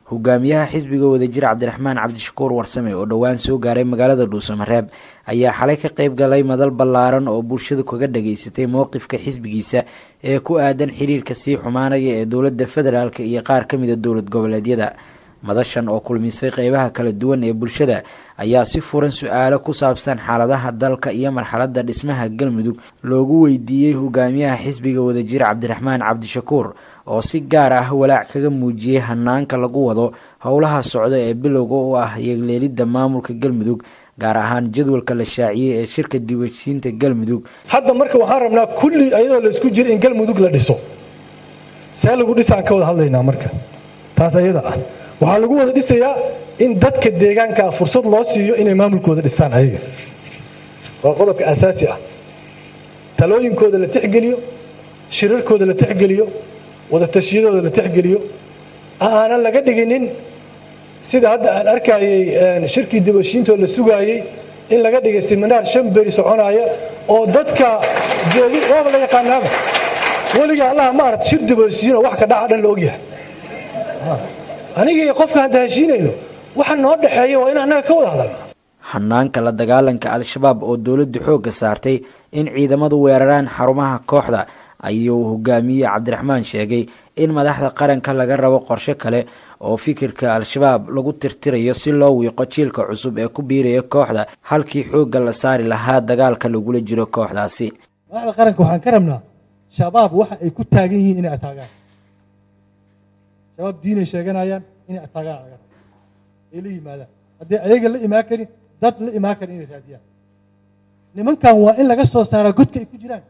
hogaamiyaha xisbiga wadajir cabdiraxmaan cabdishakuur warsame oo dhowaan soo gaaray magaalada dhuusamareeb ayaa xalay ka qayb galay madal ballaaran oo bulshadu kaga dhageysatay mowqifka xisbigiisa ee ku aadan xiriirka sii xumaanaya ee dowladda federaalk iyo qaar ka mida dowlad goboleedyada madashan oo kulmisay qeybaha kala duwan ee bulshada ayaa si furan su-aalo ku saabsan xaaladaha dalka iyo marxaladda dhismaha galmudug loogu weydiiyey hogaamiyaha xisbiga wadajir cabdiraxmaan cabdishakuur oo si gaar ah walaac kaga muujiyey hanaanka lagu wado howlaha socda ee bilowga u ah yeegleelidda maamulka galmudug gaar ahaan jadwalka la shaaciyey ee shirka diiwaansiinta galmudug hadda marka waxaan rabnaa kulli ayadoo la isku jira in galmudug la dhiso see lagu dhisaan ka wada hadlaynaa marka taas ayada ah waxaa lagu wada dhisayaa in dadka deegaankaa fursad loo siiyo inay maamulkooda dhistaan ayaga waa qodobka asaasi ah talooyinkooda la tixgeliyo shirarkooda la tixgeliyo wadatashyadooda la tixgeliyo aanan laga dhiginin sida hadda aan arkayey shirkii dibashiintoo la sugaayey in laga dhigay seminaar shan beri soconaya oo dadka jeedi waaba la yaqaanaaba weliga allaha ma aragt shir dibashiinoo wax ka dhaca dhan la ogyahay aniga iyo qofka hadda heshiinayno waxa noo dhexeeya waa in annaga ka wada hadalna hanaanka la dagaalanka al-shabaab oo dowladdu xoogga saartay in ciidamadu weeraraan xarumaha kooxda ayuu hogaamiye cabdiraxmaan sheegay in madaxda qaranka laga rabo qorshe kale oo fikirka al-shabaab lagu tirtirayo si loo wiiqo jiilka cusub ee ku biiraya kooxda halkii xoogga la saari lahaa dagaalka lagula jiro kooxdaasi madaxda qaranka waxaan ka rabnaa shabaab waxa ay ku taagan yihiin inay ataagaan shabaab diinay sheeganayaan inay ataagaan laga rabo ay la yimaadaan haddii ayaga la imaan karin dad la imaan karin inay raadiyaan nimankan waa in laga soo saaraa godka ay ku jiraan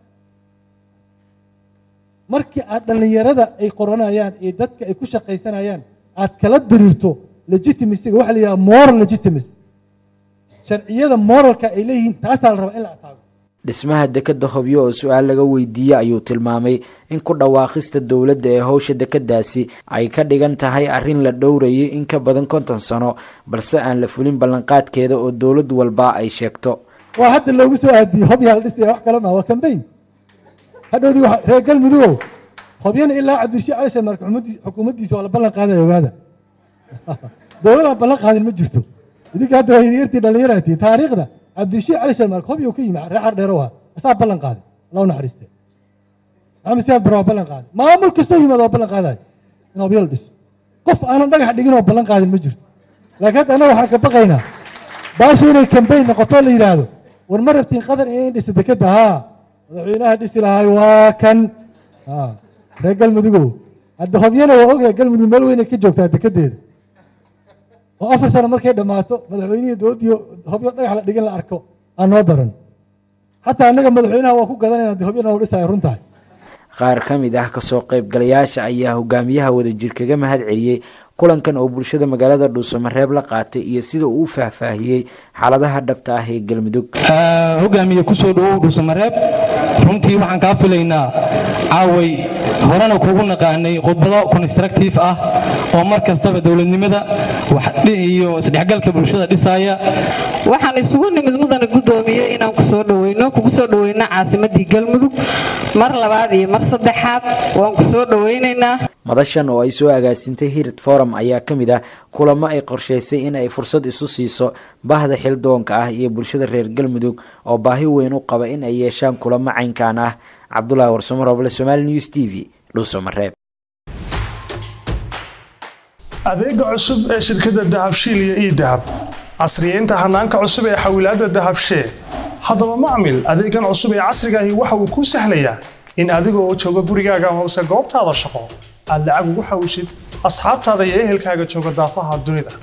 markii aad dhallinyarada ay qoranayaan ee dadka ay ku shaqaysanayaan aad kala diriirto legitimacyga waxa la yidhaha moral legitimacy sharciyada moralka ay leeyihiin taasaa la rabaa in la ataago dhismaha dekadda hobyo oo su-aal laga weydiiyey ayuu tilmaamay in ku dhawaaqista dowladda ee howsha dekadaasi ay ka dhigan tahay arrin la dhowrayay in ka badan konton sano balse aan la fulin ballanqaadkeeda oo dowlad walba ay sheegto waa hadda loogu soo aadiyey hobyaa la dhisaya wax kale maa waa kambayn hadhowdii reer galmudugow hobyana ilaa cabdirashii cali sharmaarka xukuumaddiisa waa la ballan qaadaya ogaada dowladaan ballan qaadin ma jirto idinka hadda waa yaryartii dhallinyaratii taariikhda cabdirashii cali sharmaarka hobyo ka yimi reexar dheerow ah asaa ballan qaaday allah u naxariiste maxamed siyaad bare waa ballan qaaday maamul kastoo yimaada waa ballan qaadayo in hobyo la dhiso qof aanan dhagax dhigin oo ballan qaadin ma jirto laakiin hadda annaga waxaan ka baqaynaa baasha inay kambayn noqoto la yidhaahdo war ma rabtiin qadar inay dhisa dekadda haa madaxweynaha dhisi lahay waa kan reer galmudugow hadda hobyana waa ogyahay galmudug meel weynay ka joogtaa dekedeeda oo afar sano markay dhammaato madaxweynihii dowladdii hobyo dhagax la dhigin la arko aan noo daran xataa annaga madaxweynaha waa ku gadanayna hadii hobyana u dhisayo run tahay qaar ka mid ah kasoo qaybgalayaasha ayaa hogaamiyaha wadajir kaga mahad celiyey kulankan oo bulshada magaalada dhuusamareeb la qaatay iyo sida uu u faahfaahiyey xaaladaha dhabta ah ee galmudug hogaamiye kusoo dhawow dhuusamareeb runtii waxaan kaa filaynaa caaway horena kugu naqaanay khudbado constructive ah oo mar kastaba dowladnimada iyo isdhexgalka bulshada dhisaaya waxaan isugu nimid mudana guddoomiye inaan kusoo dhaweyno kugu soo dhaweyno caasimadii galmudug mar labaad iyo mar saddexaad waan ku soo dhaweynaynaa madashan oo ay soo agaasintay hirid forum ayaa ka mid ah kulamo ay qorshaysay in ay fursad isu siiso bahda xildoonka ah iyo bulshada reer galmudug oo baahi weyn u qaba in ay yeeshaan kulamo caynkan ah cabdulaahi warsamo roble somaali news t v dhuusamareeb adeega cusub ee shirkadda dahabshiil iyo ii dahab casriyeynta hanaanka cusub ee xawilaadda dahabshee haddaba macmil adeegan cusub ee casriga ahi waxa uu kuu sahlayaa in adiga oo jooga gurigaaga amase goobtaada shaqo aad lacag ugu xawishid asxaabtaada iyo ehelkaaga jooga daafaha dunida